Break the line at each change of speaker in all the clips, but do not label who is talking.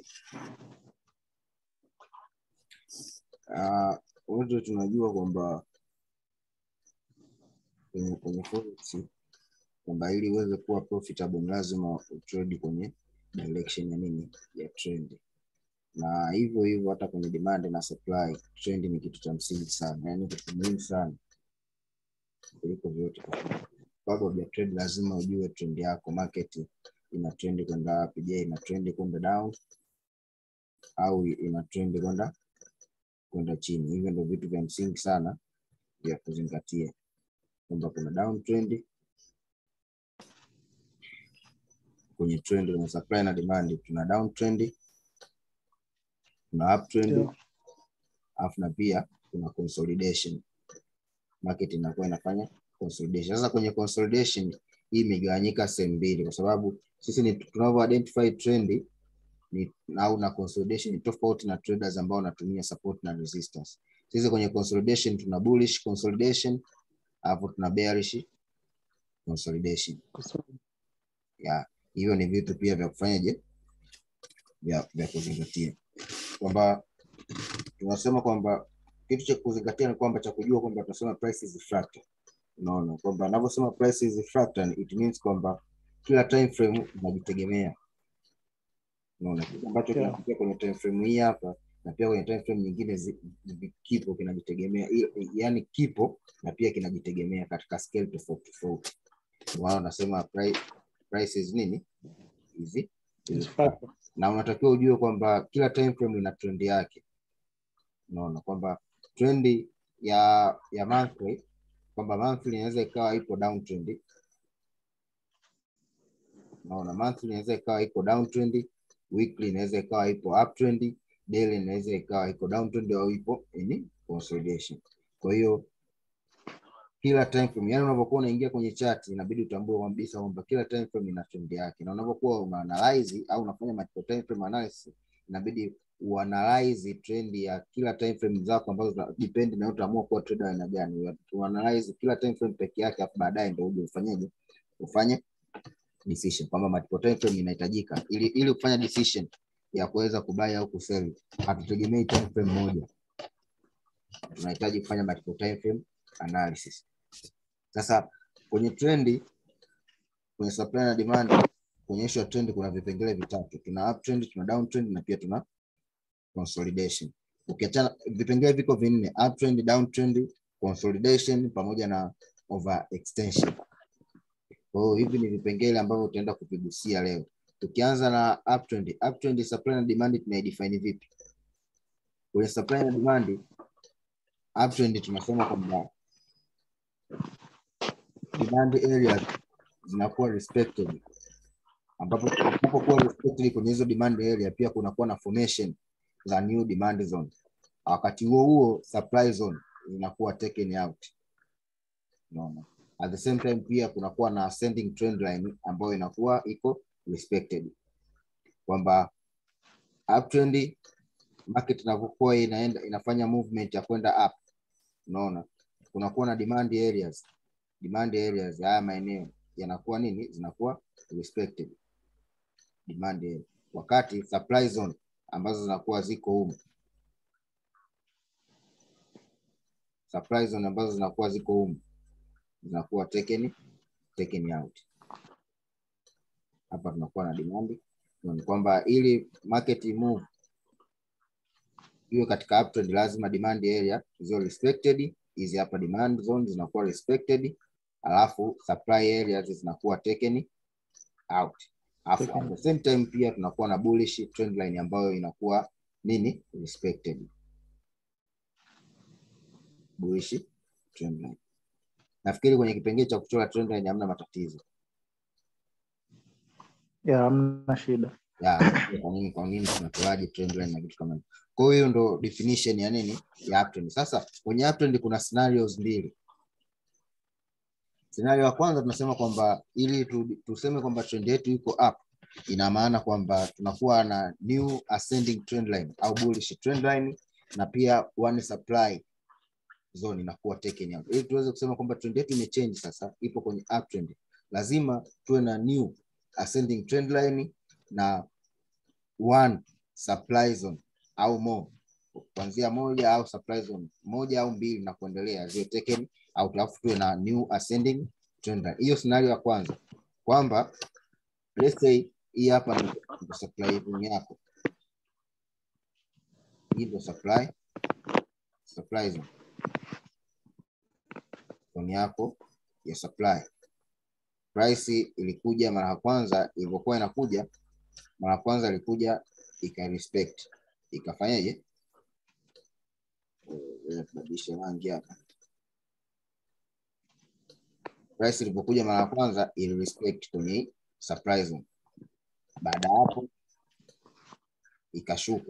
Ah, wote tunajua kwamba kwenye kwenye forex kwamba ili uweze kuwa profitable ni lazima utrade kwenye direction ya nini ya trend na hivyo hivyo hata kwenye demand na supply trend ni kitu cha msingi sana yani kitu muhimu sana kuliko vyote kabla uja trade lazima ujue trend yako market ina trend kwenda wapi je ina trend kwenda down au ina trend kwenda kwenda chini hivyo ndio vitu vya msingi sana vya kuzingatia kwamba kuna downtrend kwenye trend kwenye supply na demand tuna downtrend kuna uptrend
Ndio.
alafu na pia kuna consolidation market inakuwa inafanya consolidation sasa kwenye consolidation hii imegawanyika sehemu mbili kwa sababu sisi ni tunavyo identify trend ni au na consolidation ni tofauti na traders ambao wanatumia support na resistance sisi kwenye consolidation tuna bullish consolidation alafu tuna bearish consolidation ya hivyo ni vitu pia vya kufanyaje vya, vya kuzingatia kwamba tunasema kwamba kitu cha kuzingatia ni kwamba cha kujua kwamba tunasema price is fractal unaona kwamba anavyosema price is fractal it means kwamba kila time frame inajitegemea unaona kitu ambacho
Yeah.
kinatokea kwenye time frame hii hapa na pia kwenye time frame nyingine zi- zi- kipo kinajitegemea I- yani kipo na pia kinajitegemea katika scale tofauti tofauti wao wanasema price, price is nini hizi
It's fractal.
na unatakiwa ujue kwamba kila time frame ina trend yake unaona kwamba trendi ya ya monthly kwamba monthly inaweza ikawa ipo downtrend unaona monthly inaweza ikawa iko downtrend weekly inaweza ikawa ipo uptrend daily inaweza ikawa iko downtrend au ipo in consolidation kwa hiyo kila time frame yani unavyokuwa unaingia kwenye chart inabidi utambue kabisa kwamba kila time frame ina trend yake na unavyokuwa una analyze au unafanya multiple time frame analysis inabidi uanalyze trend ya kila time frame zako ambazo zina- depend na utaamua kuwa trader aina gani uanalyze kila time frame peke yake afu baadaye ndio uje ufanyeje ufanye decision kwamba multiple time frame inahitajika ili ili kufanya decision ya kuweza kubai au kusell hatutegemei time frame moja tunahitaji kufanya multiple time frame analysis sasa kwenye trendi kwenye supply na demand kuonyeshwa trend kuna vipengele vitatu tuna uptrend tuna downtrend na pia tuna consolidation ukiachana vipengele viko vinne uptrend downtrend consolidation pamoja na overextension kwa hiyo hivi ni vipengele ambavyo utaenda kuvigusia leo tukianza na uptrend uptrend supply na demand tunaidefine vipi kwenye supply na demand uptrend tunasema kwamba demand areas zinakuwa respected ambapo tunapokuwa respected kwenye hizo demand area pia kunakuwa na formation za new demand zone wakati huo huo supply zone zinakuwa taken out unaona at the same time pia kunakuwa na ascending trend line ambayo inakuwa iko respected kwamba uptrend market inavyokuwa inaenda inafanya movement ya kwenda up unaona kunakuwa na demand areas demand areas haya maeneo yanakuwa nini zinakuwa respected demand area. wakati supply zone ambazo zinakuwa ziko humu supply zone ambazo zinakuwa ziko humu zinakuwa taken taken out hapa tunakuwa na demand ni kwamba ili market move iwe katika uptrend lazima demand area ziwe respected hizi hapa demand zone zinakuwa respected alafu supply areas zinakuwa taken out alafu at the same time pia tunakuwa na bullish trend line ambayo inakuwa nini respected bullish trend line nafikiri kwenye kipengele cha kuchora trend line hamna matatizo
ya hamna shida
ya kwa nini kwa nini tunatoaje trend line na vitu kama hivyo kwa hiyo ndo definition ya nini ya uptrend sasa kwenye uptrend kuna scenarios mbili scenario ya kwanza tunasema kwamba ili tu, tuseme kwamba trend yetu iko up ina maana kwamba tunakuwa na new ascending trend line au bullish trend line na pia one supply zone inakuwa taken out ili tuweze kusema kwamba trend yetu imechange sasa ipo kwenye uptrend lazima tuwe na new ascending trend line na one supply zone au more kuanzia moja au supply zone moja au mbili na kuendelea ziwe taken out, alafu tuwe na new ascending trend line. Hiyo scenario ya kwanza kwamba let's say hii hapa ndio ndio supply zone yako, hii ndio supply supply zone zone yako ya supply. Price ilikuja mara ya kwanza, ilivyokuwa inakuja mara ya kwanza ilikuja ika respect ikafanyaje? Eh, tubadilishe rangi hapa. Price ilipokuja mara ya kwanza ili respect kwenye supply zone. Baada ya hapo ikashuka,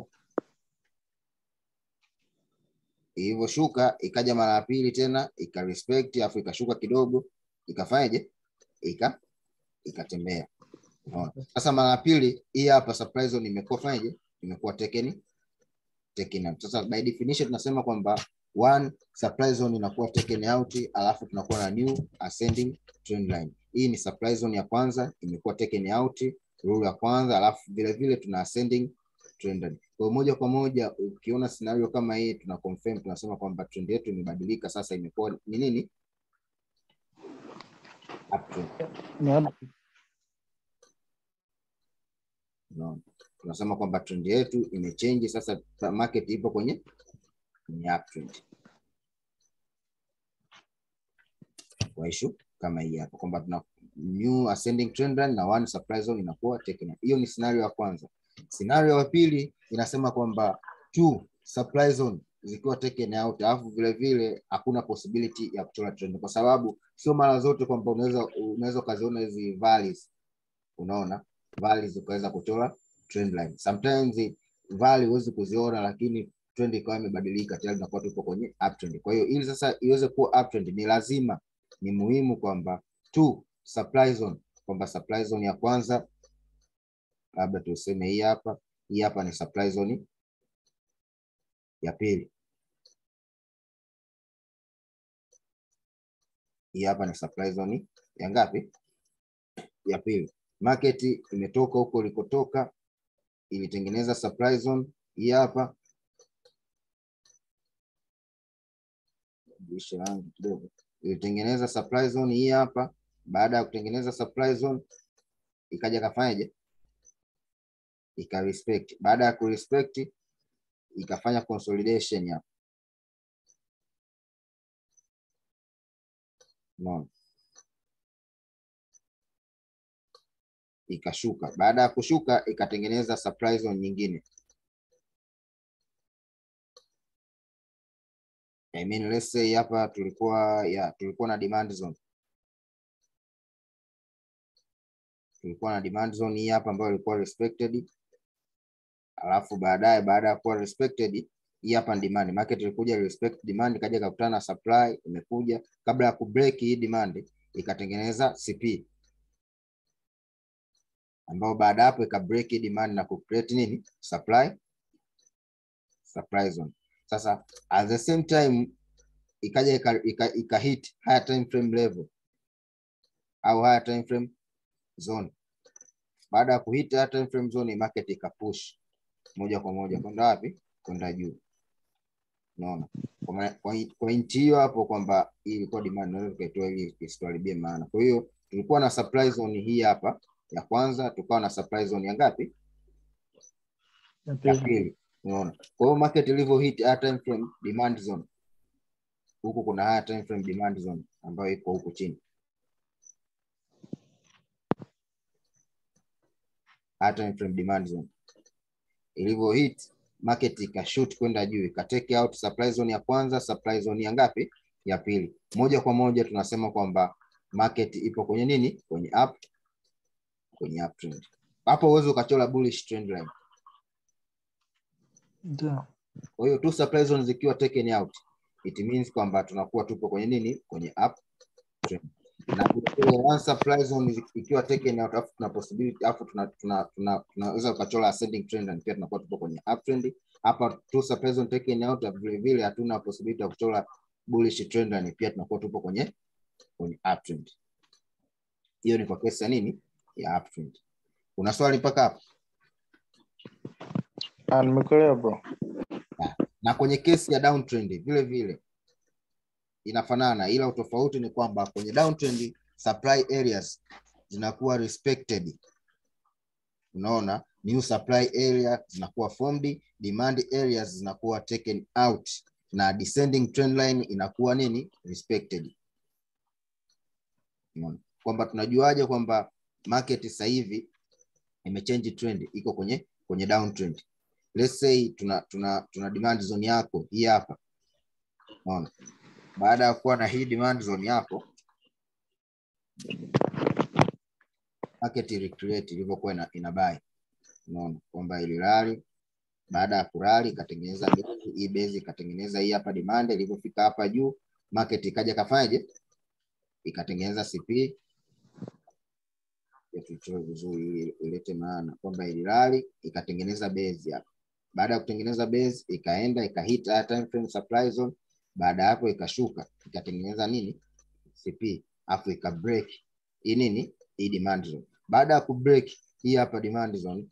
ilivyoshuka ikaja mara ya pili tena ika respect, afu ikashuka kidogo, ikafanyaje? Ika ikatembea. Unaona? Sasa mara ya pili hii hapa supply zone imekuwa fanyaje? Imekuwa taken taken out. Sasa by definition tunasema kwamba one supply zone inakuwa taken out, alafu tunakuwa na new ascending trend line. Hii ni supply zone ya kwanza imekuwa taken out, rule ya kwanza, alafu vile vile tuna ascending trend line. Kwa hiyo moja kwa moja ukiona scenario kama hii tuna confirm tunasema kwamba trend yetu imebadilika sasa, imekuwa ni nini? Uptrend.
Ni hapo.
Unaona? Tunasema kwamba trend yetu imechange sasa, market ipo kwenye kwenye uptrend. Kwa issue kama hii hapa kwamba tuna new ascending trend line na one supply zone inakuwa taken out. Hiyo ni scenario ya kwanza. Scenario ya pili inasema kwamba two supply zone zikiwa taken out, alafu vile vile hakuna possibility ya kuchora trend, kwa sababu sio mara zote kwamba unaweza unaweza ukaziona hizi valleys, unaona valleys ukaweza kuchora trend line. Sometimes valley huwezi kuziona, lakini trend ikawa imebadilika tayari, tunakuwa tupo kwenye uptrend. Kwa hiyo ili sasa iweze kuwa uptrend, ni lazima ni muhimu kwamba two supply zone, kwamba supply zone ya kwanza labda tuseme hii hapa, hii hapa ni supply zone ya pili, hii hapa ni supply zone ya ngapi? Ya pili. Market imetoka huko ilikotoka, ilitengeneza supply zone hii hapa, badilisha rangi kidogo, ilitengeneza supply zone hii hapa. Baada ya kutengeneza supply zone, ikaja kafanyaje? Ika respect. Baada ya kurespect, ikafanya consolidation hapa, unaona ikashuka. Baada ya kushuka ikatengeneza supply zone nyingine. I mean, let's say hapa tulikuwa ya tulikuwa na demand zone, tulikuwa na demand zone hii hapa ambayo ilikuwa respected, alafu baadaye baada ya kuwa respected hii hapa ni demand. Market ilikuja respect demand, ikaja ikakutana na supply imekuja, kabla ya kubreak hii demand ikatengeneza CP ambao baada hapo ika break demand na ku create nini supply supply zone. Sasa at the same time ikaja ika, ika, ika hit higher time frame level au higher time frame zone. Baada ya kuhit higher time frame zone, market ika push moja kwa moja kwenda wapi? Kwenda juu. Unaona, kwa kwa inchi hiyo hapo kwamba hii ilikuwa demand, naweza tukaitoa ili isituharibie maana. Kwa hiyo tulikuwa na supply zone hii hapa ya kwanza tukawa na supply zone ya ngapi? Ya pili. Unaona, kwa hiyo market ilivyo hit higher time frame demand zone, huku kuna higher time frame demand zone ambayo iko huku chini, higher time frame demand zone ilivyo hit market ikashoot kwenda juu, ikateke out supply zone ya kwanza, supply zone ya ngapi? Ya pili. Moja kwa moja tunasema kwamba market ipo kwenye nini? Kwenye up kwenye uptrend. Hapo uweze ukachora bullish trend line.
Ndio.
Kwa hiyo two supply zones zikiwa taken out, it means kwamba tunakuwa tupo kwenye nini? Kwenye uptrend. Na vile one supply zone ikiwa taken out, afu tuna possibility afu tuna tuna tuna tunaweza ukachora ascending trend and pia tunakuwa tupo kwenye uptrend. Hapa two supply zone taken out, vile vile hatuna possibility ya kuchora bullish trend line, pia tunakuwa tupo kwenye kwenye uptrend. Hiyo ni kwa kesi ya nini? ya uptrend. Una swali mpaka hapo?
Ah, nimekuelewa bro.
na kwenye kesi ya downtrend vile vile inafanana, ila utofauti ni kwamba kwenye downtrend supply areas zinakuwa respected. Unaona, new supply area zinakuwa formed, demand areas zinakuwa taken out na descending trend line inakuwa nini respected. Unaona kwamba tunajuaje kwamba market sasa hivi imechange trend, iko kwenye kwenye downtrend. Let's say tuna tuna tuna demand zone yako hii hapa, unaona. Baada ya kuwa na hii demand zone yako, market recreate ilivyokuwa ina, ina buy, unaona kwamba ilirali baada ya kurali ikatengeneza base, hii base ikatengeneza hii hapa demand, ilivyofika hapa juu market ikaja kafanyaje, ikatengeneza CP tuichore vizuri ili ilete maana kwamba ilirali ikatengeneza base hapa. Baada ya kutengeneza base ikaenda ikahit higher time frame supply zone. Baada ya hapo ikashuka ikatengeneza nini CP, afu ika break hii nini hii demand zone. Baada ya kubreak hii hapa demand zone,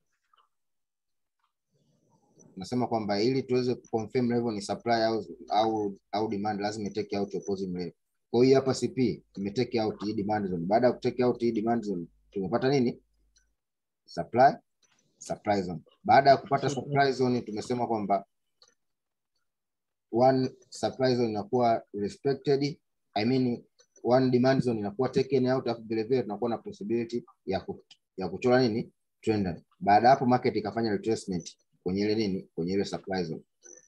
nasema kwamba ili tuweze kuconfirm level ni supply au au, au demand lazima itake out opposing level. Kwa hiyo hapa CP imetake out hii demand zone. Baada ya kutake out hii demand zone tumepata nini? Supply supply zone. Baada ya kupata supply zone tumesema kwamba one supply zone inakuwa respected, I mean one demand zone inakuwa taken out, afu vile vile tunakuwa na possibility ya ku, ya kuchora nini trend line. Baada ya hapo market ikafanya retracement kwenye ile nini kwenye ile supply zone.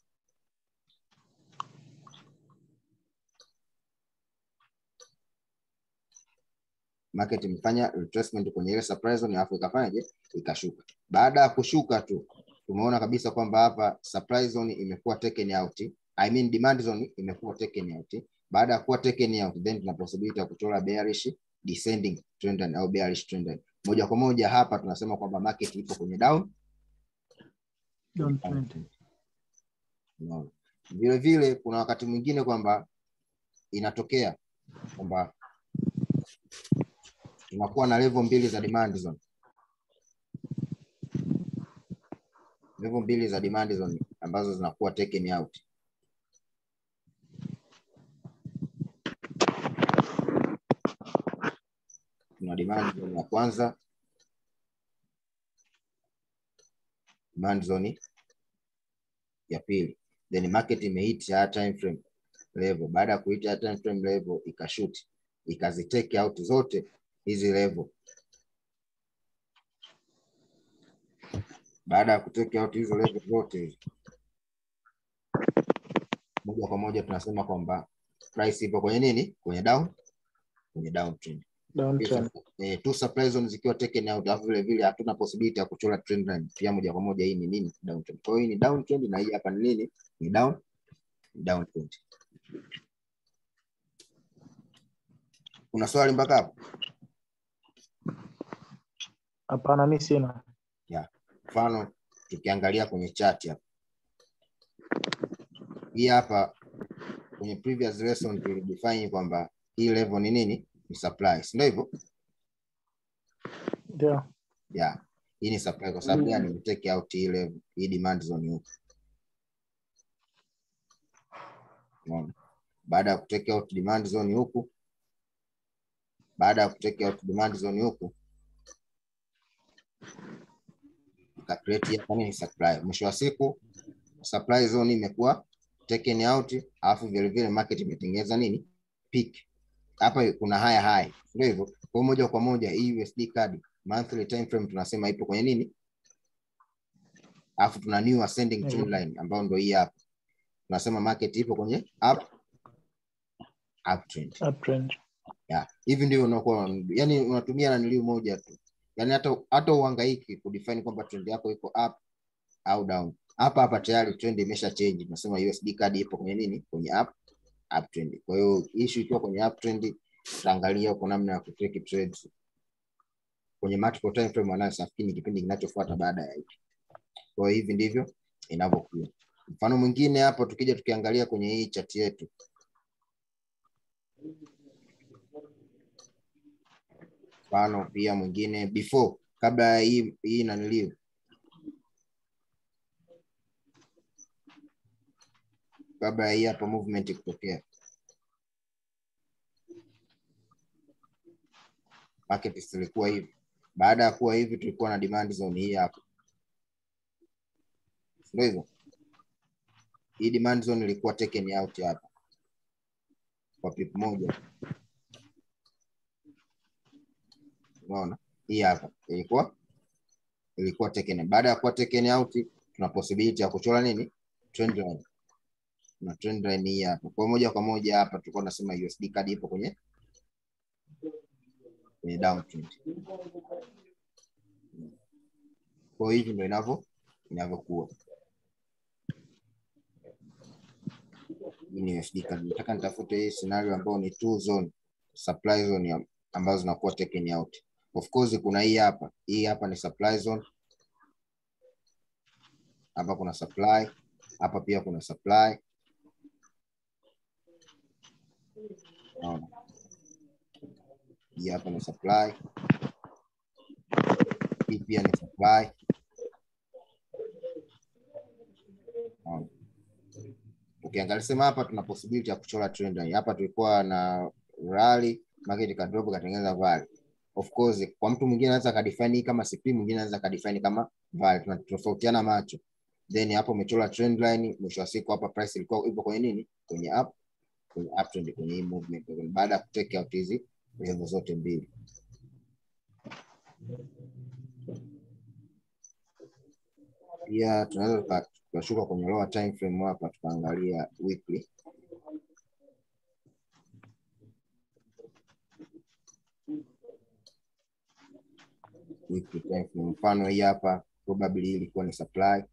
market imefanya retracement kwenye ile supply zone alafu ikafanyaje ikashuka. Baada ya kushuka tu tumeona kabisa kwamba hapa supply zone imekuwa taken out, I mean demand zone imekuwa taken out. Baada ya kuwa taken out, then tuna possibility ya kuchora bearish descending trend line au bearish trend line. Moja kwa moja hapa tunasema kwamba market ipo kwenye down
Downtrend.
Unaona. Vile vile kuna wakati mwingine kwamba inatokea kwamba tunakuwa na level mbili za demand zone. Level mbili za demand zone ambazo zinakuwa taken out. Tuna demand zone ya kwanza, demand zone ya pili, then market imehit higher time frame level. Baada ya kuhit higher time frame level ikashuti, ikaziteke out zote hizi level. Baada ya kuteke out hizo level zote hizo, moja kwa moja tunasema kwamba price ipo kwenye nini? Kwenye down, kwenye downtrend.
Downtrend.
Eh, two supply zones zikiwa taken out, alafu vile vile hatuna possibility ya kuchora trend line pia moja kwa moja. Hii ni nini? Downtrend. Kwa hiyo hii ni downtrend na hii hapa ni nini? Ni down, ni downtrend. Kuna swali mpaka hapo?
Hapana, mi sina.
Mfano tukiangalia kwenye chart hapa, hii hapa kwenye previous lesson tulidefine kwamba hii level ni nini? Ni supply, si ndio hivyo?
Ndio.
Yeah. Hii ni supply kwa sababu gani? Imetake out hii level, hii demand zone huko. Unaona? Baada ya kutake out demand zone huku, baada ya kutake out demand zone huku ika create hapa nini supply. Mwisho wa siku supply zone imekuwa taken out, alafu vile vile market imetengeneza nini peak. Hapa kuna haya high, ndio hivyo. Kwa hiyo moja kwa moja hii USD card monthly time frame tunasema ipo kwenye nini, alafu tuna new ascending trend line ambayo ndio hii hapa, tunasema market ipo kwenye up uptrend.
Uptrend.
Yeah. Hivi ndio unakuwa yani unatumia naniliu moja tu. Yaani hata hata uhangaiki kudefine kwamba trend yako iko up au down. Hapa hapa tayari trend imesha change. Tunasema USD card ipo kwenye nini? Kwenye up uptrend. Kwa hiyo issue ikiwa kwenye uptrend tutaangalia kwa namna ya kutake trades kwenye multiple time frame analysis nafikiri ni kipindi kinachofuata baada ya hiki. Kwa hiyo hivi ndivyo inavyokuwa. Mfano mwingine hapo tukija tukiangalia kwenye hii chart yetu mfano pia mwingine before kabla ya hii hii naniliu kabla ya hii hapa movement kutokea. Market zilikuwa hivi. Baada ya kuwa hivi, tulikuwa na demand zone hii hapa, ndio hivyo. Hii demand zone ilikuwa taken out hapa kwa pip moja, unaona hii hapa ilikuwa ilikuwa taken. Baada ya kuwa taken out, tuna possibility ya kuchora nini trend line na trend line hii hapa. Kwa moja kwa moja hapa tulikuwa tunasema USD card ipo kwenye kwenye downtrend. Kwa hivi ndio inavyo inavyokuwa. Hii ni USD card. Nataka nitafute hii scenario ambayo ni two zone supply zone ya- ambazo zinakuwa taken out. Of course kuna hii hapa. Hii hapa ni supply zone. Hapa kuna supply, hapa pia kuna supply. Naona. Hii hapa ni supply. Hii pia ni supply. Naona. Ukiangalia sema hapa tuna possibility ya kuchora trend line. Hapa tulikuwa na rally, market ikadrop ikatengeneza valley. Of course kwa mtu mwingine anaweza kadefine hii kama CP, mwingine anaweza kadefine kama valley. Tunatofautiana macho. Then hapo umechora trend line, mwisho wa siku hapa price ilikuwa ipo kwenye nini? Kwenye up, kwenye uptrend, kwenye hii movement. Baada ya kutake out hizi level zote mbili. Pia tunaweza tuka- tukashuka kwenye lower time frame hapa tukaangalia weekly. Weekly time frame. Mfano hii hapa probably hii ilikuwa ni supply.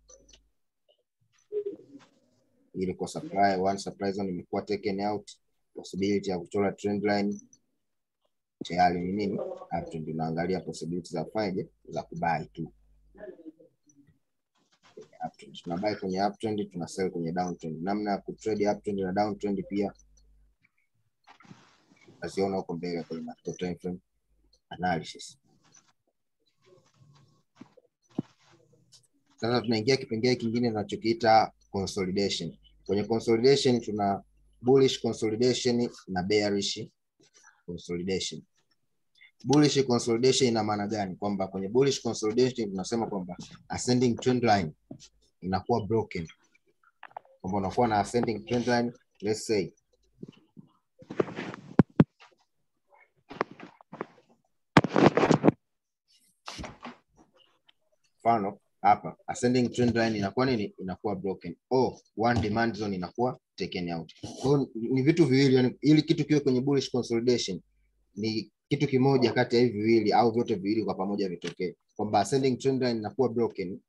Hii ilikuwa supply, one supply zone imekuwa taken out. Possibility ya kuchora trend line tayari ni nini? Uptrend. Unaangalia possibility za kufanyaje za kubai tu. uptrend. Tuna buy kwenye uptrend, tuna sell kwenye downtrend. Namna ya kutrade uptrend na downtrend pia utaziona huko mbele kwenye macro time frame analysis. Sasa tunaingia kipengele kingine tunachokiita consolidation. Kwenye consolidation tuna bullish consolidation na bearish consolidation. Bullish consolidation ina maana gani? Kwamba kwenye bullish consolidation tunasema kwamba ascending trend line inakuwa broken, kwamba unakuwa na ascending trend line let's say mfano hapa ascending trend line inakuwa nini? Inakuwa broken or one demand zone inakuwa taken out. Kwa hiyo ni vitu viwili, yani ili kitu kiwe kwenye bullish consolidation ni kitu kimoja kati ya hivi viwili au vyote viwili kwa pamoja vitokee, kwamba ascending trend line inakuwa broken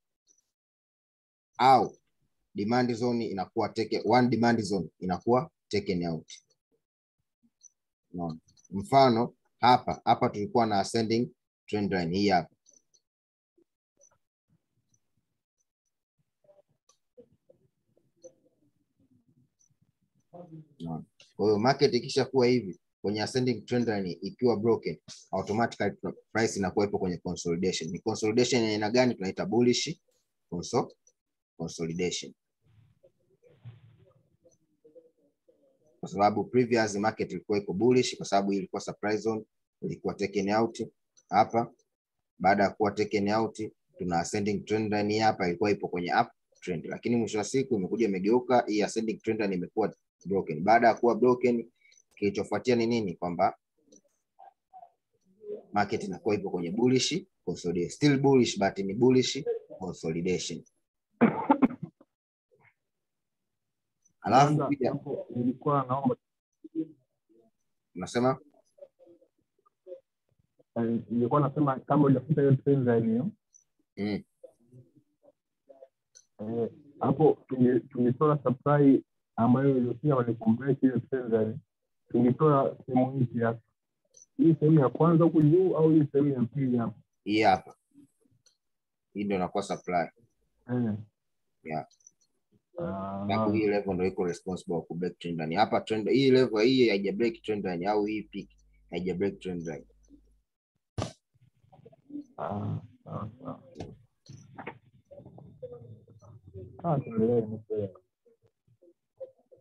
au demand zone inakuwa take one demand zone inakuwa taken out. Unaona? Mfano hapa hapa tulikuwa na ascending trend line hii hapa Unaona? Kwa hiyo market ikisha kuwa hivi kwenye ascending trend line ikiwa broken, automatically price inakuwa ipo kwenye consolidation. Ni consolidation ya aina gani? Tunaita bullish consol consolidation, kwa sababu previous market ilikuwa iko bullish, kwa sababu ilikuwa supply zone ilikuwa taken out hapa. Baada ya kuwa taken out, tuna ascending trend line hapa ilikuwa ipo kwenye up trend, lakini mwisho wa siku imekuja imegeuka, hii ascending trend line imekuwa broken. Baada ya kuwa broken, kilichofuatia ni nini? Kwamba market inakuwa ipo kwenye bullish consolidation, still bullish but ni bullish consolidation. Alafu
Kwanza,
pia
hapo nilikuwa naomba
unasema
eh, nilikuwa nasema kama hujafuta hiyo trend line hiyo
mm,
eh, hapo tunge- tungetoa supply ambayo iliosia walikomplete hiyo trend line tungetoa sehemu hii kiasi hii sehemu ya kwanza huku juu au hii sehemu ya pili hapa
hii hapa, hii ndio inakuwa supply
eh.
Yeah.
Ah,
sababu hii level ndio iko responsible kwa kubreak trend line. Hapa trend hii level hii haija break trend line au hii peak haija break trend line.
ah, sawa, sawa. Ah, tuendelee, nimekuelewa.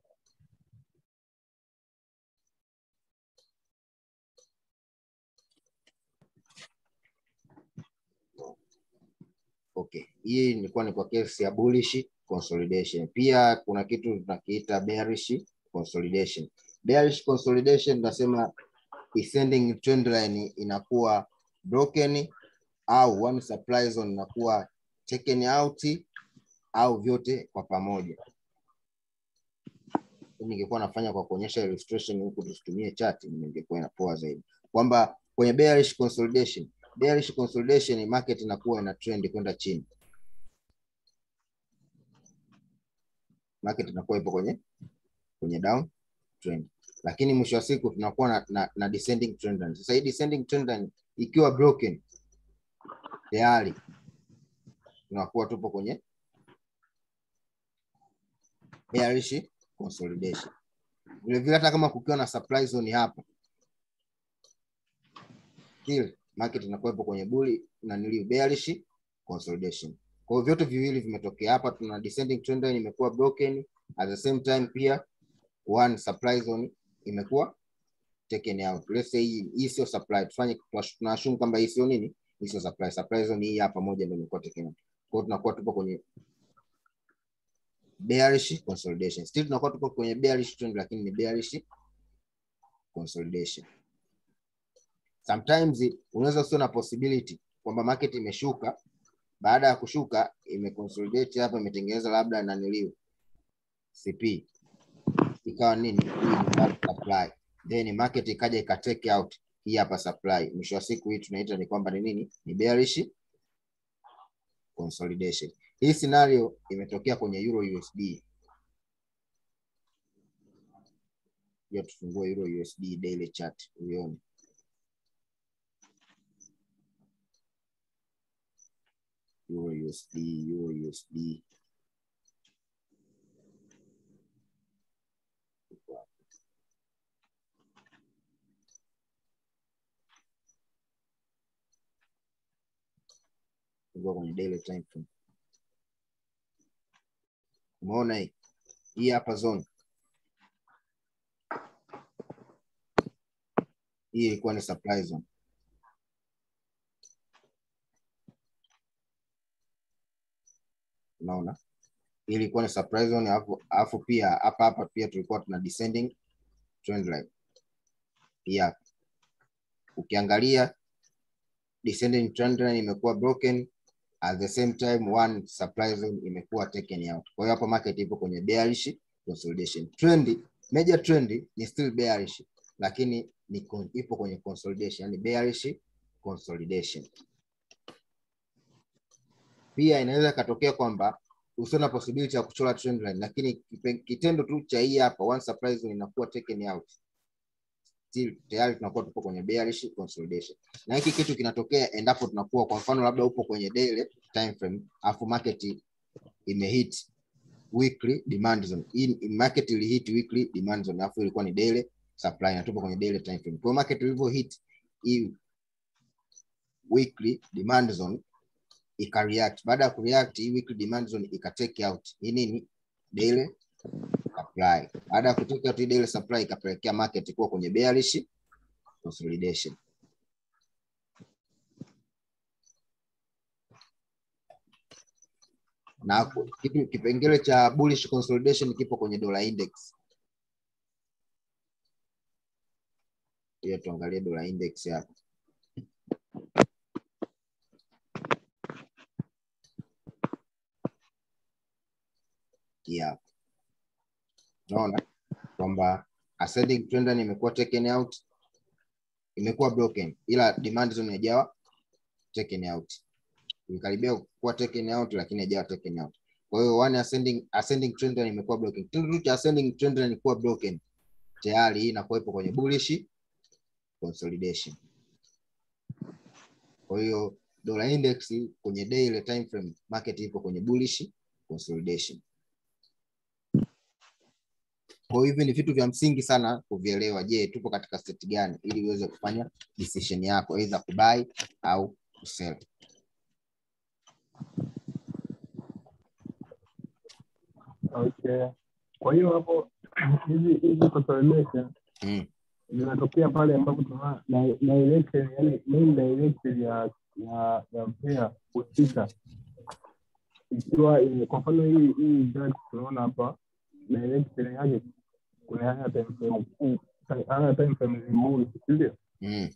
hii ilikuwa ni kwa kesi ya bullish consolidation. Pia kuna kitu tunakiita bearish consolidation. Bearish consolidation tunasema descending trend line inakuwa broken au one supply zone inakuwa taken out au vyote kwa pamoja. Ningekuwa nafanya kwa kuonyesha illustration huku tusitumie chart, ningekuwa inapoa zaidi, kwamba kwenye bearish consolidation, bearish consolidation market inakuwa ina trend kwenda chini, market inakuwa ipo kwenye kwenye down trend, lakini mwisho wa siku tunakuwa na, na, na descending trend line. Sasa hii descending trend line ikiwa broken tayari tunakuwa tupo kwenye bearish consolidation. Vile vile hata kama kukiwa na supply zone hapa, still market inakuwa ipo kwenye bulli na nili bearish consolidation. Kwa hiyo vyote viwili vimetokea hapa, tuna descending trend line imekuwa broken, at the same time pia one supply zone imekuwa taken out. Let's say hii hii sio supply, tufanye tunashumu kwamba hii sio nini, hii sio supply. Supply zone hii hapa moja ndio imekuwa taken out. Kwa hiyo tunakuwa tupo kwenye bearish consolidation. Still tunakuwa tupo kwenye bearish trend, lakini ni bearish consolidation. Sometimes unaweza usio na possibility kwamba market imeshuka, baada ya kushuka imeconsolidate hapa, imetengeneza labda naniliu CP ikawa nini, hii ni bad supply, then market ikaja ikatake out hii hapa supply. Mwisho wa siku hii tunaita ni kwamba ni nini, ni bearish consolidation. Hii scenario imetokea kwenye Euro USD. Ya tufungue Euro USD daily chart uione. Euro USD, Euro USD. Fungua kwenye daily time frame. Umeona hii hii hapa zone hii ilikuwa ni supply zone. Unaona, hii ilikuwa ni supply zone, alafu alafu pia hapa hapa pia tulikuwa tuna descending trend line hii hapa. Ukiangalia descending trend line imekuwa broken at the same time one supply zone imekuwa taken out. Kwa hiyo hapo market ipo kwenye bearish consolidation. Trend, major trend ni still bearish lakini ni con, ipo kwenye consolidation, yani bearish consolidation. Pia inaweza ikatokea kwamba usio na possibility ya kuchora trend line, lakini kitendo tu cha hii hapa one supply zone inakuwa taken out still tayari tunakuwa tupo kwenye bearish consolidation, na hiki kitu kinatokea endapo tunakuwa kwa mfano labda upo kwenye daily time frame afu market imehit weekly demand zone. Hii market ilihit weekly demand zone afu ilikuwa ni daily supply na tupo kwenye daily time frame. Kwa market ilivyo hit hii weekly demand zone ika react. Baada ya kureact hii weekly demand zone ika take out hii nini daily supply. Baada ya kutake out hii daily supply ikapelekea market kuwa kwenye bearish consolidation. Na kitu kipengele cha bullish consolidation kipo kwenye dollar index. Hiyo tuangalie dollar index hapa. Yeah. Unaona kwamba ascending trend line imekuwa taken out, imekuwa broken, ila demand zone haijawa taken out. Imekaribia kuwa taken out, lakini haijawa taken out. Kwa hiyo one ascending ascending trend line imekuwa broken. Kitendo cha ascending trend line kuwa broken, tayari hii inakuwa ipo kwenye bullish consolidation. Kwa hiyo dollar index kwenye daily time frame market ipo kwenye bullish consolidation. Kwa hivi ni vitu vya msingi sana kuvielewa. Je, tupo katika state gani, ili uweze kufanya decision yako either kubuy au kusell.
Okay. Kwa hiyo hapo hizi hizi consolidation
Mm.
zinatokea pale ambapo tuna na direction, yani main direction ya ya ya mpira husika ikiwa ime- kwa mfano hii hii graph tunaona hapa direction yake kuna haya time frame kuu haya time frame zimuli si ndio
mm.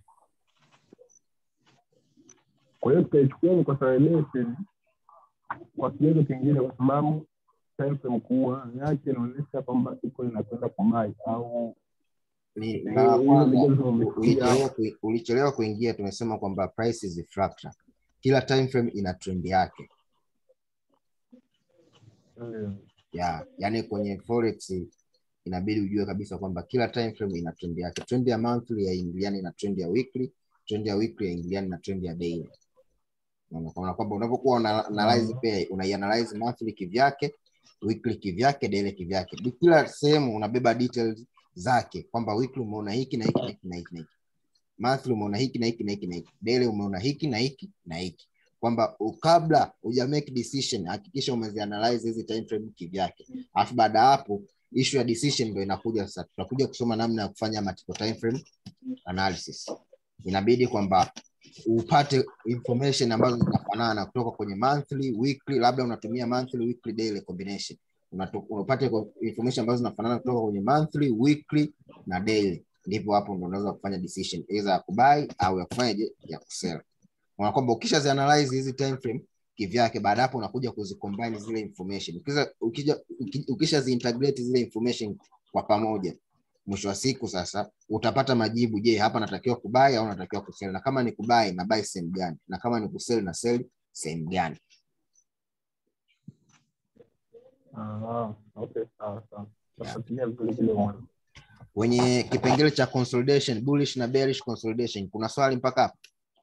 kwa hiyo tutaichukua ni consolidation kwa kigezo kingine kwa sababu time frame kubwa yake inaonyesha kwamba iko inakwenda kubai au
Ni-
Eh,
mara ya
hiyo
kwanza,
vigezo vimefikia.
ulichelewa kui- ulichelewa kuingia tumesema kwamba price is fractal kila time frame ina trend yake
ndio.
ya yani kwenye forex inabidi ujue kabisa kwamba kila time frame ina trend yake trend ya monthly yaingiliani na trend ya weekly trend ya weekly yaingiliani na trend ya daily Unaona, kwa maana kwamba unapokuwa una analyze pair unaianalyze monthly kivyake weekly kivyake daily kivyake Di- kila sehemu unabeba details zake kwamba weekly umeona hiki na hiki na hiki na hiki na hiki monthly umeona hiki na hiki na hiki na hiki daily umeona hiki na hiki na hiki kwamba u- kabla uja make decision hakikisha umezianalyze hizi time frame kivyake alafu baada ya hapo issue ya decision ndo inakuja sasa tutakuja kusoma namna ya kufanya multiple time frame analysis inabidi kwamba upate information ambazo zinafanana kutoka kwenye monthly weekly labda unatumia monthly weekly daily combination Unato- unapate kwa- information ambazo zinafanana kutoka kwenye monthly weekly na daily ndipo hapo ndo unaweza kufanya decision either ya kubai au ya kufanyaje ya kusell Unaona kwamba ukisha zianalyze hizi time frame kivyake baada hapo unakuja kuzicombine zile information ukisha ukija uki- ukisha ziintegrate zile information kwa pamoja mwisho wa siku sasa utapata majibu je hapa natakiwa kubai au natakiwa kusell na kama ni kubai na buy sehemu gani na kama ni kusell na sell sehemu gani
Ah, okay, sawa sawa. Tafuatilia vizuri kile mwana.
kwenye kipengele cha consolidation bullish na bearish consolidation kuna swali mpaka hapo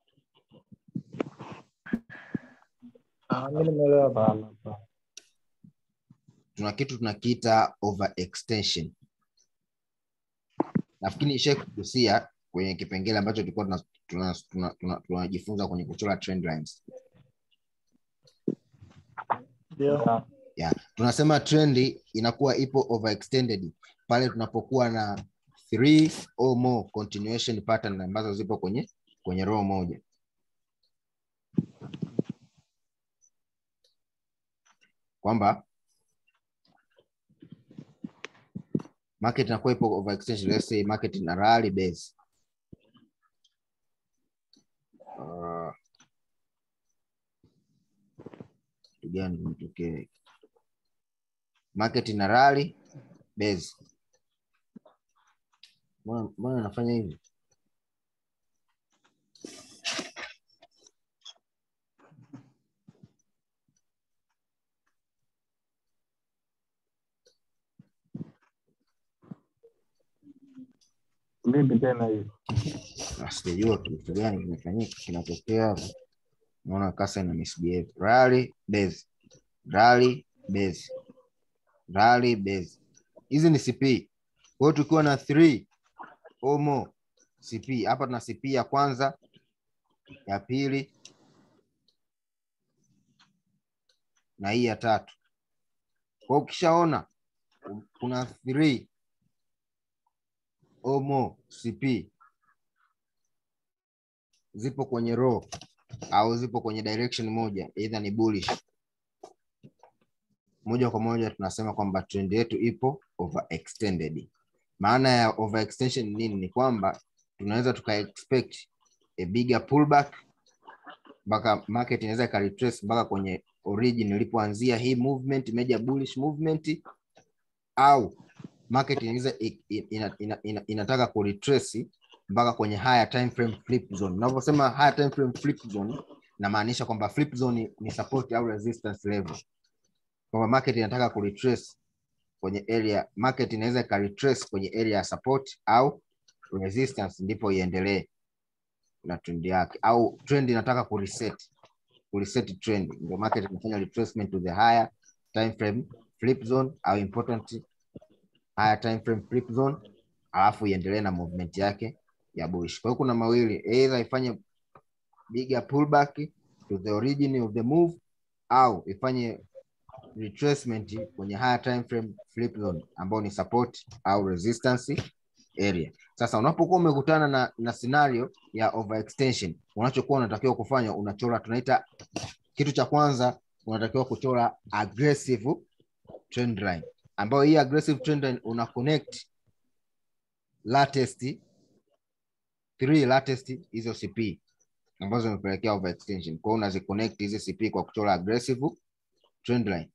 Ah, mimi nimeelewa bana. sawa.
tuna kitu tunakiita overextension nafikiri ishai kugusia kwenye kipengele ambacho tulikuwa tunajifunza tuna, tuna, tuna, tunajifunza kwenye kuchora trend lines
Ah,
yeah. tunasema trendi inakuwa ipo overextended pale tunapokuwa na three or more continuation pattern ambazo zipo kwenye kwenye row moja kwamba market inakuwa ipo overextension let's say market ina rally base uh, kitu gani kimetokea market ina rally base mbona mbona nafanya hivi
Vipi tena hiyo?
Na sijajua kitu gani kimefanyika kinatokea hapa naona kasa ina misbehave rally base rally base rally base hizi ni cp kwa hiyo tukiwa na 3 or more cp hapa tuna cp ya kwanza ya pili na hii ya tatu kwa hiyo ukishaona kuna 3 or more cp zipo kwenye row au zipo kwenye direction moja either ni bullish moja kwa moja tunasema kwamba trend yetu ipo overextended maana ya overextension ni nini ni kwamba tunaweza tuka expect a bigger pullback mpaka market inaweza ikaretrace mpaka kwenye origin ilipoanzia hii movement major bullish movement au market inaweza i- i- ina, ina, ina, inataka kuretrace mpaka kwenye higher time frame flip zone. Unavyosema higher time frame flip zone, namaanisha kwamba flip zone ni support au resistance level, kwamba market inataka kuretrace kwenye area, market inaweza ika retrace kwenye area ya support au resistance, ndipo iendelee na trend yake, au trend inataka kureset kureset trend, ndio market inafanya retracement to the higher time frame flip zone au important higher time frame flip zone, alafu iendelee na movement yake ya bullish. Kwa hiyo kuna mawili, either ifanye bigger pullback to the origin of the move au ifanye retracement kwenye higher time frame flip zone ambao ni support au resistance area. Sasa unapokuwa umekutana na, na scenario ya overextension, unachokuwa unatakiwa kufanya unachora, tunaita kitu cha kwanza unatakiwa kuchora aggressive trend line ambayo hii aggressive trend line una connect latest three latest hizo CP ambazo zimepelekea overextension. Kwa hiyo unaziconnect hizi CP kwa kuchora aggressive trend line.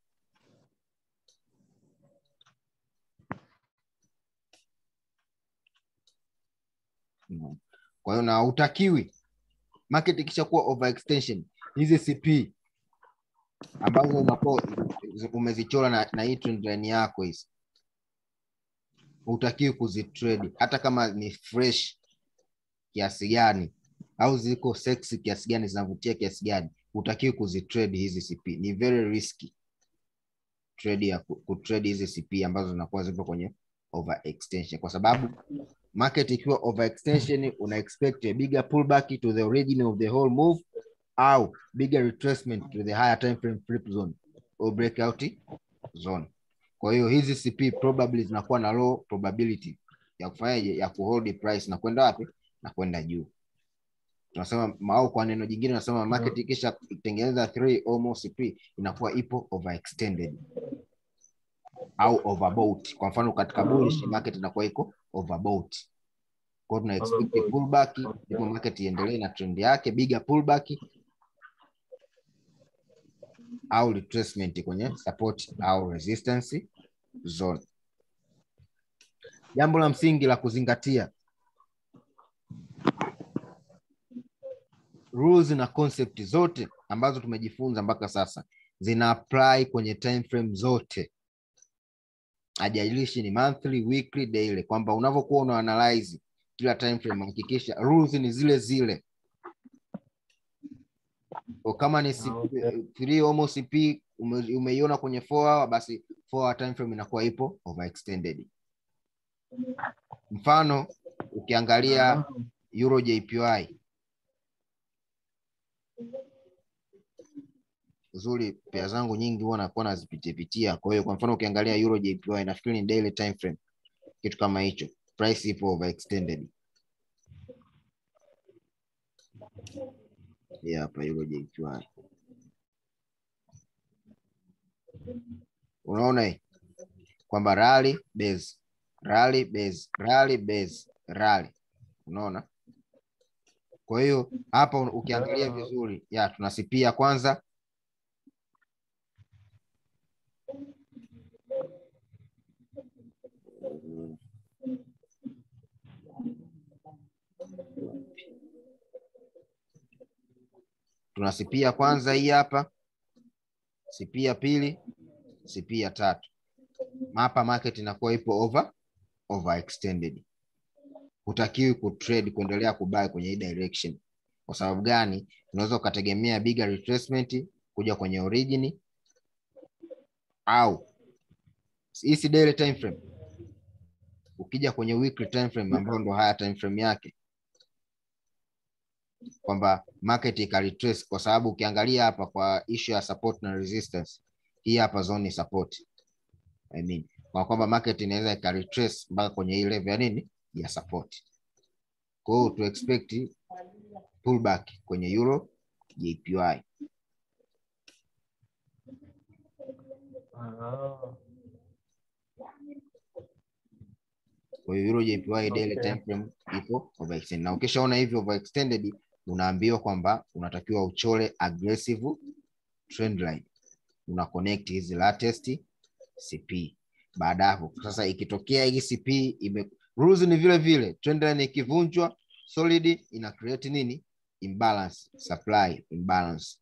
Mhm. Kwa hiyo na hutakiwi market ikishakuwa overextension, hizi CP ambazo unakuwa umezichora na, na hii trend line yako hizi hutakiwi kuzitrade hata kama ni fresh kiasi gani au ziko sexy kiasi gani zinavutia kiasi gani hutakiwi kuzitrade hizi CP. Ni very risky trade ya ku- kutrade hizi CP ambazo zinakuwa zipo kwenye overextension, kwa sababu market ikiwa overextension una expect a bigger pullback to the origin of the whole move au bigger retracement to the higher time frame flip zone or breakout zone. Kwa hiyo hizi CP probably zinakuwa na low probability ya kufanyaje, ya kuhold price na kwenda wapi, na kwenda juu. Tunasema au kwa neno jingine tunasema market ikisha tengeneza three or more CP inakuwa ipo overextended au overbought. Kwa mfano katika bullish market inakuwa iko overbought. Kwa hiyo tuna expect
Overbought.
pullback,
Okay.
ndipo market iendelee na trend yake, bigger pullback au retracement kwenye support au resistance zone. Jambo la msingi la kuzingatia, rules na concept zote ambazo tumejifunza mpaka sasa zina apply kwenye time frame zote, hajalishi ni monthly, weekly, daily, kwamba unavyokuwa una analyze kila time frame hakikisha rules ni zile zile. Kwa kama ni CP,
Okay.
three almost CP ume- umeiona kwenye 4 hour, basi 4 hour time frame inakuwa ipo overextended. Mfano ukiangalia
Ah,
Euro JPY uzuri pea zangu nyingi huwa nakuwa nazipitia pitia. Kwa hiyo kwa mfano ukiangalia Euro JPY nafikiri ni daily time frame, kitu kama hicho, price ipo overextended. Hii hapa Euro JPY, unaona hii kwamba rally base rally base rally base rally, unaona. Kwa hiyo hapa ukiangalia
Ah.
vizuri ya tunasipia kwanza tuna CP ya kwanza hii hapa, CP ya pili, CP ya tatu. Hapa market inakuwa ipo over overextended. Hutakiwi kutrade kuendelea kubuy kwenye hii direction. Kwa sababu gani? Unaweza ukategemea bigger retracement kuja kwenye origin au hii si daily time frame. Ukija kwenye weekly time frame ambayo ndo haya time frame yake kwamba market ika retrace kwa sababu ukiangalia hapa kwa issue ya support na resistance, hii hapa zone ni support. I mean, kwa kwamba market inaweza ika retrace mpaka kwenye hii level ya nini ya support. Kwa hiyo to expect pullback kwenye Euro JPY.
ah,
Kwa hiyo Euro JPY daily
Okay.
time frame ipo overextended. Na ukishaona hivyo overextended, unaambiwa kwamba unatakiwa uchore aggressive trend line. Una connect hizi latest CP. Baada ya hapo sasa, ikitokea hii CP ime rules ni vile vile, trend line ikivunjwa solid ina create nini? Imbalance, supply imbalance.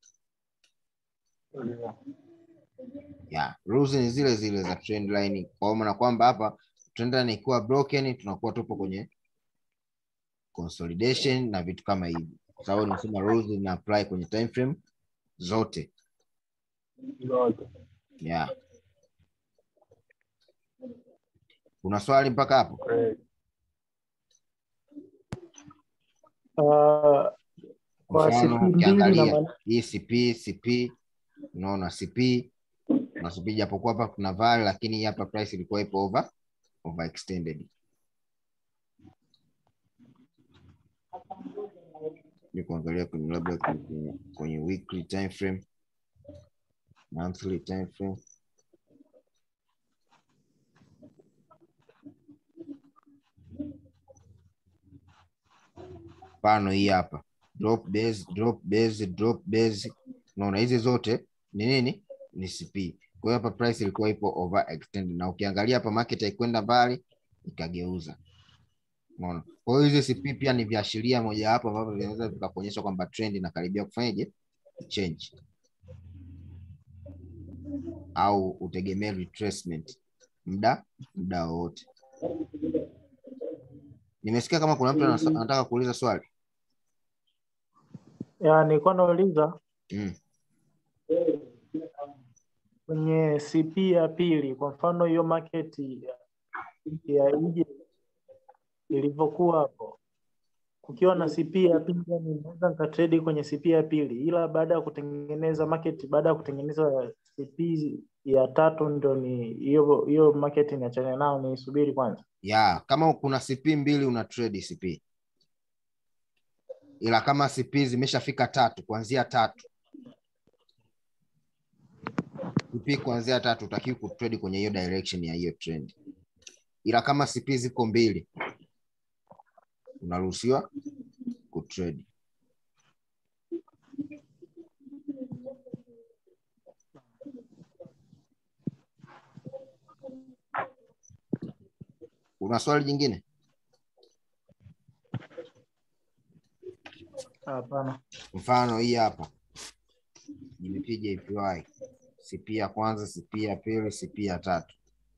ndio.
Yeah, rules ni zile zile za trend line. Kwa maana kwamba hapa trend line ikiwa broken, tunakuwa tupo kwenye consolidation na vitu kama hivi, kwa sababu nimesema rules ina apply kwenye time frame zote.
Zote.
Yeah. Kuna swali mpaka hapo?
Great.
Ah, kwa
Mfano
siku mbili na
ukiangalia
maana
hii CP CP, unaona CP na CP, japokuwa hapa kuna vary, lakini hii hapa price ilikuwa ipo over overextended. Ni kuangalia kwenye labda kwenye, kwenye weekly time frame monthly time frame mfano hii hapa drop base, drop base, drop base. Unaona hizi zote ni nini? Ni CP. Kwa hiyo hapa price ilikuwa ipo overextended, na ukiangalia hapa market haikwenda mbali ikageuza. Unaona, kwa hiyo hizi CP pia ni viashiria mojawapo ambavyo vinaweza vikakuonyesha kwamba trend inakaribia kufanyaje change, au utegemee retracement muda muda wowote. Nimesikia kama kuna mtu anasa- anataka kuuliza swali.
Ya, nilikuwa nauliza
Mm.
kwenye CP ya pili, kwa mfano hiyo market ya, ya Egypt ilivyokuwa hapo, kukiwa na CP ya pili, yani naweza nikatrade kwenye CP ya pili, ila baada ya kutengeneza market, baada ya kutengeneza CP ya tatu ndo ni hiyo hiyo market niachane nao niisubiri kwanza.
ya kama kuna CP mbili una trade CP, ila kama CP zimeshafika tatu, kuanzia tatu CP kuanzia tatu utakiwi kutrade kwenye hiyo direction ya hiyo trend, ila kama CP ziko mbili unaruhusiwa kutrade. Una swali jingine?
Hapana.
Mfano hii hapa GBP JPY, CP ya kwanza, CP ya pili, CP ya tatu.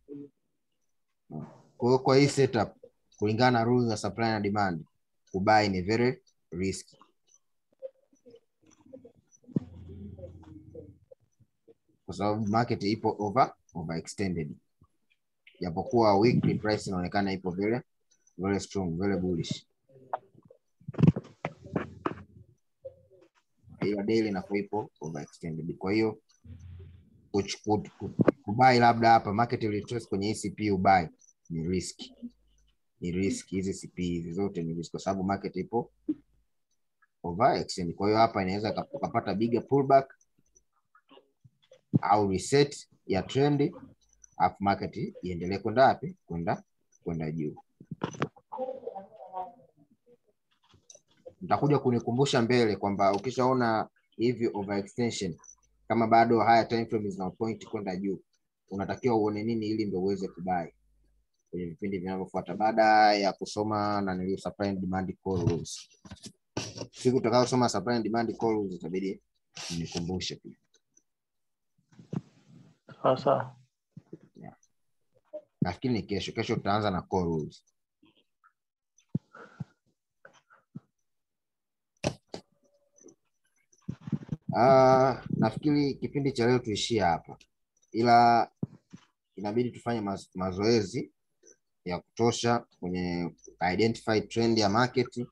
Kwa hiyo kwa hii setup, kulingana na rules za supply na demand, kubuy ni very risky. Kwa sababu market ipo over overextended, japokuwa weekly price inaonekana ipo very very strong, very bullish. ila daily inakuwa ipo overextended. Kwa hiyo kuch- ku- ku- kubuy labda hapa market retrace kwenye hii CP ubuy ni risk, ni risk. Hizi CP hizi zote ni risk kwa sababu market ipo overextended. Kwa hiyo hapa inaweza ika- ukapata bigger pullback au reset ya trend, alafu market iendelee kwenda wapi? Kwenda kwenda juu. Mtakuja kunikumbusha mbele kwamba ukishaona hivi overextension kama bado haya time frame zina point kwenda juu, unatakiwa uone nini ili ndio uweze kubai kwenye vipindi vinavyofuata baada ya kusoma na nilio supply and demand call rules. Siku utakayosoma supply and demand call rules itabidi nikumbushe pia.
Sawa sawa.
Nafikiri ni kesho. Kesho tutaanza na call rules. Ah, nafikiri kipindi cha leo tuishie hapa, ila inabidi tufanye maz mazoezi ya kutosha kwenye identify trend ya market.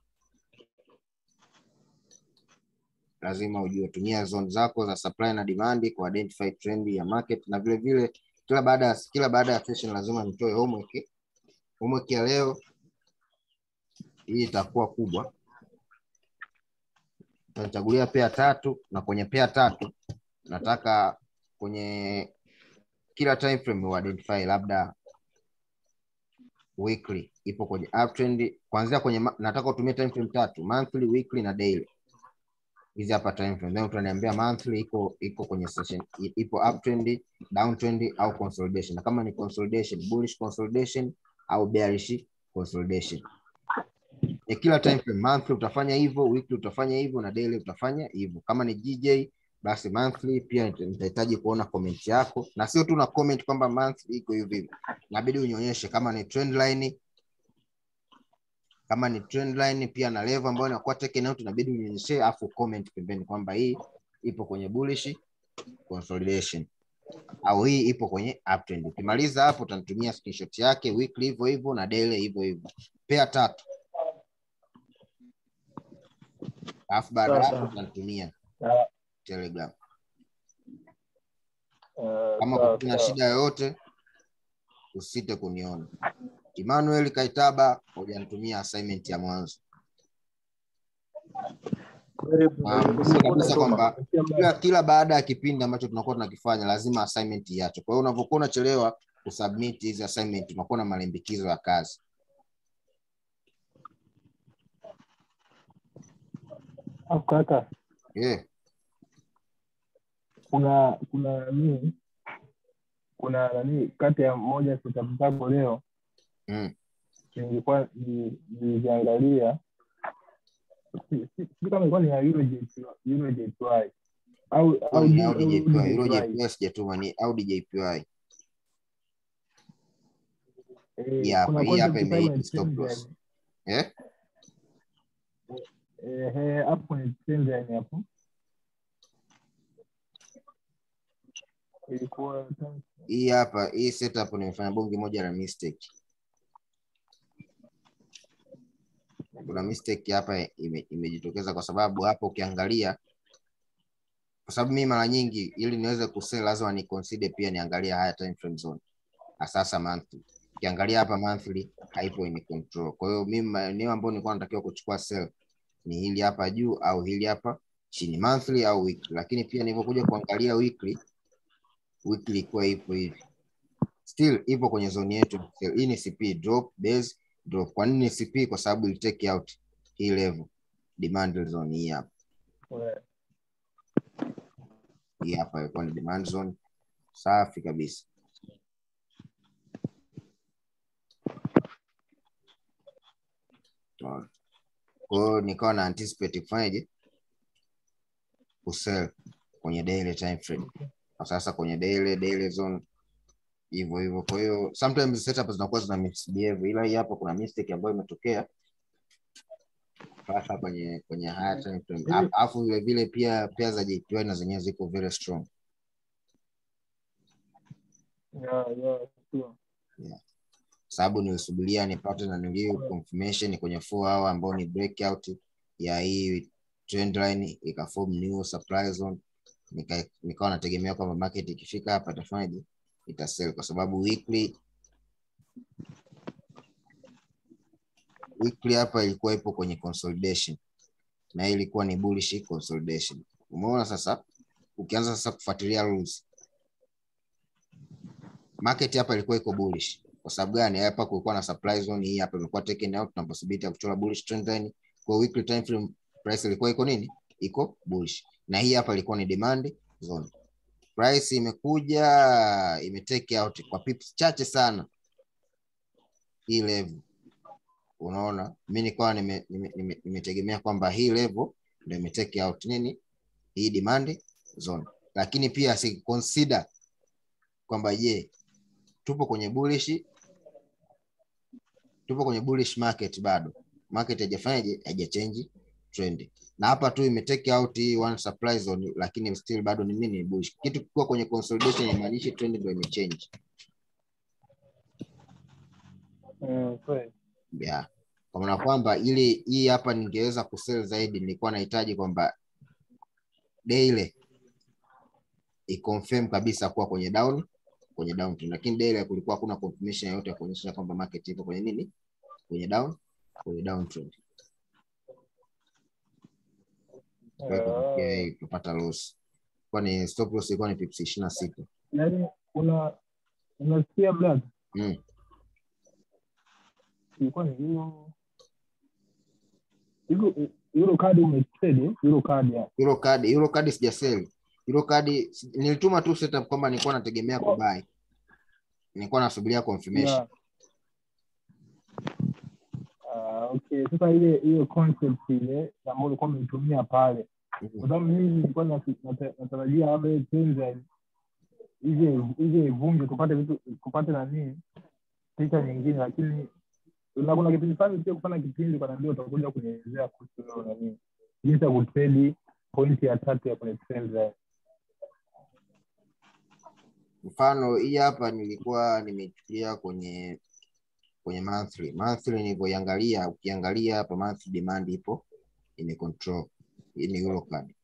Lazima ujue tumia zone zako za supply na demand ku identify trend ya market, na vile vile kila baada ya kila baada ya session lazima nitoe homework. Homework ya leo hii itakuwa kubwa, Utanichagulia pea tatu na kwenye pea tatu nataka kwenye kila time frame u identify labda weekly ipo kwenye uptrend kuanzia kwenye ma- nataka utumie time frame tatu monthly, weekly na daily. Hizi hapa time frame. Then utaniambia monthly iko iko kwenye session i- ipo uptrend, downtrend au consolidation. Na kama ni consolidation, bullish consolidation au bearish consolidation. ya kila time frame. Monthly utafanya hivyo, weekly utafanya hivyo na daily utafanya hivyo. Kama ni GJ basi monthly pia nita- nitahitaji kuona comment yako, na sio tu na comment kwamba monthly iko hivi hivi, inabidi unionyeshe kama ni trend line, kama ni trend line pia na level ambayo inakuwa taken out, inabidi unionyeshe, afu comment pembeni kwamba hii ipo kwenye bullish consolidation au hii ipo kwenye uptrend. Ukimaliza hapo utanitumia screenshot yake weekly hivyo hivyo na daily hivyo hivyo, pair tatu alafu baada ya
Sawa,
hapo
sawa.
utanitumia
Sawa.
Telegram.
Eh,
Kama
sawa,
kuna
sawa.
shida yoyote usite kuniona. Emmanuel Kaitaba hujanitumia assignment ya mwanzo.
variable
Na mjue
ulikuwa
kabisa
unatuma.
kwamba kila, kila baada ya kipindi ambacho tunakuwa tunakifanya lazima assignment iache. Kwa hiyo unavyokuwa unachelewa kusubmit hizi assignment unakuwa na malimbikizo ya kazi.
Alafu kaka,
Yeah.
kuna kuna nani kuna nani kati ya moja ya setup zako leo
Mm.
nilikuwa ni- niliziangalia Si- si- sijui kama ilikuwa ni ya Eurojet- Eurojety au au
Ni
au
Audi JPY, Euro
DJI.
JPY sijatuma ni Audi JPY.
Eh,
Hii hapa,
kuna
hii
concept
hapa
kama
ime-
ya
stop
trend
loss.
line.
Eh?
Eh, eh, hapo kwenye trend line hapo ilikuwa
Hii hapa, hii setup nimefanya bonge moja la mistake. Kuna mistake hapa ime- imejitokeza kwa sababu hapo ukiangalia kwa sababu mimi mara nyingi ili niweze kusell lazima ni consider pia niangalie haya time frame zone asasa monthly. Ukiangalia hapa monthly haipo in control. Kwa hiyo mimi maeneo ambayo nilikuwa natakiwa kuchukua sell ni hili hapa juu au hili hapa chini monthly au weekly, lakini pia nilipokuja kuangalia weekly weekly ilikuwa ipo hivi still ipo kwenye zone yetu. Hii ni CP drop base drop. Kwa nini CP? Kwa sababu ili take out hii level demand zone hii hapa
eh,
hii hapa ilikuwa ni demand zone safi kabisa. Unaona? Kwa hiyo nikawa na anticipate kufanyaje kusell kwenye daily time frame. Na sasa kwenye daily daily zone hivyo hivyo. Kwa hiyo sometimes setup zinakuwa zina misbehave, ila hii hapa kuna mistake ambayo imetokea sasa kwenye kwenye higher time frame. Alafu- Alafu vile vile pia pia za JPY na zenyewe ziko very strong.
yeah, yeah, sure.
sababu nilisubiria nipate na nilio confirmation kwenye 4 hour ambao ni breakout ya hii trend line ikaform new supply zone nika, nikawa nategemea kwamba market ikifika hapa itafanyaje itasell kwa sababu weekly weekly hapa ilikuwa ipo kwenye consolidation na hii ilikuwa ni bullish consolidation umeona sasa ukianza sasa kufuatilia rules market hapa ilikuwa iko bullish kwa sababu gani hapa kulikuwa na supply zone hii hapa imekuwa taken out na possibility ya kuchora bullish trend line kwa weekly time frame price ilikuwa iko nini iko bullish na hii hapa ilikuwa ni demand zone price imekuja imetake out kwa pips chache sana hii level unaona mi nikawa nimetegemea nime, nime, nimetegemea kwamba hii level ndio imetake out nini hii demand zone lakini pia si consider kwamba je tupo kwenye bullish tupo kwenye bullish market bado market haijafanyaje haijachange trend na hapa tu imetake out hii one supply zone lakini still bado ni nini ni bullish kitu kikiwa kwenye consolidation inamaanisha trend ndio imechange
Mm, kweli.
yeah. kwa maana kwamba ili hii hapa ningeweza kusell zaidi nilikuwa nahitaji kwamba daily iconfirm kabisa kuwa kwenye down kwenye down trend lakini daily kulikuwa hakuna confirmation yoyote ya kuonyesha kwamba market ipo kwenye nini kwenye down kwenye down trend Kwa hiyo ikatokea hii kupata loss kwa ni stop loss ilikuwa ni pips 26
yaani una unasikia black
mm.
ilikuwa ni hilo hilo hilo kadi umetrade hilo kadi ya
Euro card Euro card sijasell Euro card si- nilituma tu setup kwamba nilikuwa nategemea
Oh.
kubuy nilikuwa nasubiria confirmation
Yeah. Ah, okay sasa ile hiyo concept ile ambayo ulikuwa umeitumia pale
Mhm.
kwa sababu mimi nilikuwa nata- nata- natarajia labda ile Tanzania ije ije ivunje tupate vitu tupate nani picha nyingine lakini na kuna kipindi fulani pia kufanya kipindi kanaambia utakuja kunielezea kuhusu hiyo nani jinsi ya kutredi pointi ya tatu ya kwenye trend line.
mfano hii hapa nilikuwa nimechukulia kwenye kwenye monthly monthly nilivyoiangalia ukiangalia hapa monthly demand ipo ime control hii ni Euro card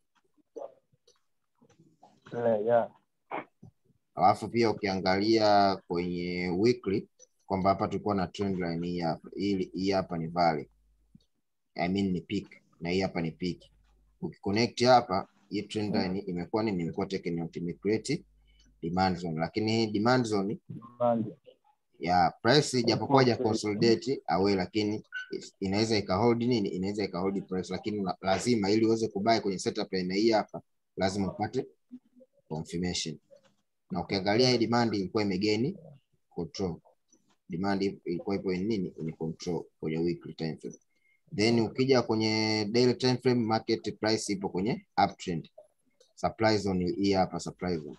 Yeah, yeah.
alafu pia ukiangalia kwenye weekly kwamba hapa tulikuwa na trend line hii hapa hii hii hapa ni valley I mean ni peak na hii hapa ni peak ukiconnect hapa hii trend line imekuwa nini imekuwa taken out imecreate demand zone lakini hii demand zone
Demand.
ya price japokuwa ja consolidate away lakini inaweza ikahold nini inaweza ikahold price lakini la- lazima ili uweze kubuy kwenye setup ya aina hii hapa lazima upate confirmation na ukiangalia hii demand ilikuwa imegeni control demand ilikuwa ipo in nini in control kwenye weekly time frame then ukija kwenye daily time frame market price ipo kwenye uptrend supply zone hii hapa supply zone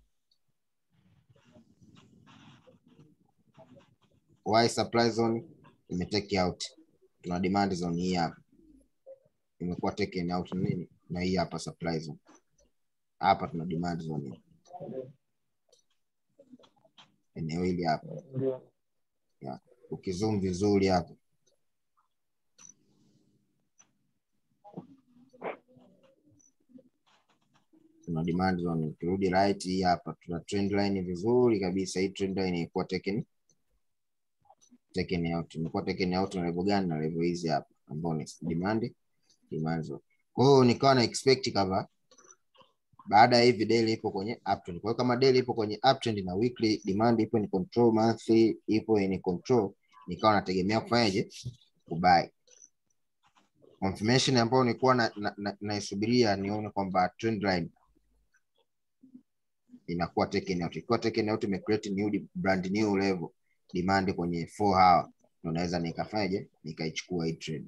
why supply zone imetake out tuna demand zone hii hapa imekuwa taken out na nini na hii hapa supply zone hapa tuna demand zone eneo hili hapa
Ndio.
ukizoom vizuri hapa tuna demand zone ukirudi right hii hapa tuna trend line vizuri kabisa hii trend line ilikuwa taken taken out imekuwa taken out na level gani na level hizi hapa ambao ni demand demand zone kwa hiyo nikawa na expect kama baada ya hivi daily ipo kwenye uptrend. Kwa hiyo kama daily ipo kwenye uptrend na weekly demand ipo in control, monthly ipo in control, nikawa nategemea kufanyaje? Kubuy. Confirmation ambayo nilikuwa na, na, na, naisubiria nione kwamba trend line inakuwa taken out. Ikiwa taken out imecreate new di- brand new level demand kwenye 4 hour, ndio naweza nikafanyaje? Nikaichukua hii trade.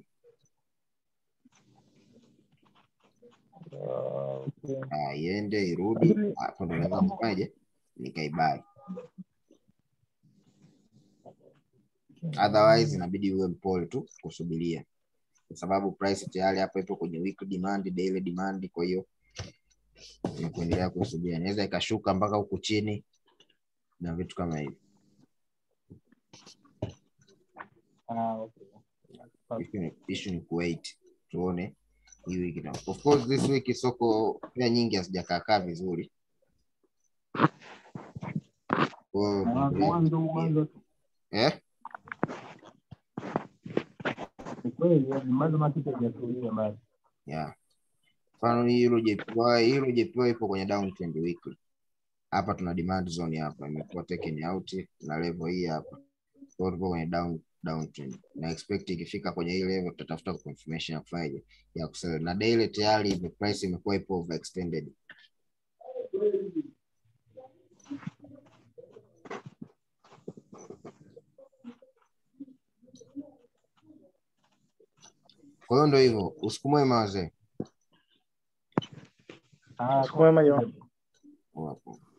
Ah, okay.
Ah, iende irudi,
Lakini-
hapo ndo naweza nikafanyaje? Nikaibuy. otherwise inabidi uwe mpole tu kusubiria kwa sababu price tayari hapa ipo kwenye weekly demand, daily demand. Kwa hiyo ni kuendelea kusubiria, inaweza ikashuka mpaka huku chini na vitu kama hivi.
Ah, okay.
Issue ni- issue ni kuwait tuone hii wiki na of course this week soko pia nyingi hazijakaakaa vizuri. Kwa hiyo
Ah,
tuendelee
Mwanzo
kusubiria.
mwanzo
eh
ni kweli, yani mwanzo market haijatulia bado.
yeah. Mfano hii hilo JPY, hilo JPY ipo kwenye downtrend weekly. Hapa tuna demand zone hapa imekuwa taken out na level hii hapa. Kwa hiyo tupo kwenye down downtrend. Na expect ikifika kwenye hii level tutatafuta confirmation ya kufanyaje ya kusell. Na daily tayari ime- price imekuwa ipo overextended. Kwa hiyo ndio hivyo, usiku mwema wazee.
Ah,
Siku mwema jamani.
Wapo.